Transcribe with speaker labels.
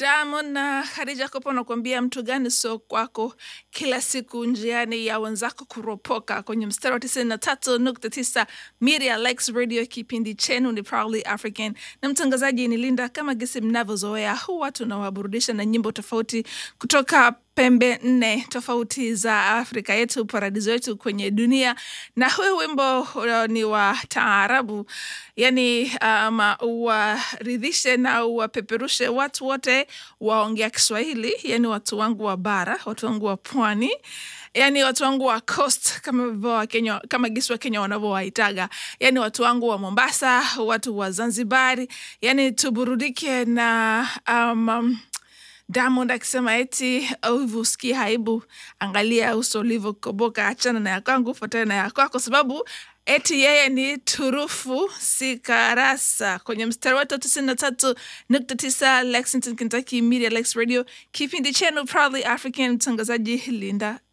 Speaker 1: Diamond na Khadija Kopo nakuambia mtu gani sio kwako, kila siku njiani ya wenzako kuropoka kwenye mstari wa tisini na tatu nukta tisa Media Likes Radio. Kipindi chenu ni Proudly African na mtangazaji ni Linda. Kama gisi mnavyozoea, huwa tunawaburudisha na nyimbo tofauti kutoka pembe nne tofauti za Afrika yetu, paradiso yetu kwenye dunia. Na huyu wimbo uh, ni wa taarabu, yani um, uwaridhishe na uwapeperushe watu wote waongea Kiswahili, yani watu wangu wa bara, watu wangu wa pwani yani watu wangu wa coast kama vile wa Kenya, kama gisi wa Kenya wanavyowaitaga, yani watu wangu wa Mombasa, watu wa Zanzibari, yani tuburudike na um, um, Diamond akisema eti hivi usikii haibu, angalia uso ulivyokoboka, achana na ya kwangu, fuatana na ya kwako, sababu eti yeye ni turufu si karasa. Kwenye mstari wetu tisini na tatu nukta tisa Lexington, Kentucky, Media Lex Radio, kipindi chenu Proudly African, mtangazaji Linda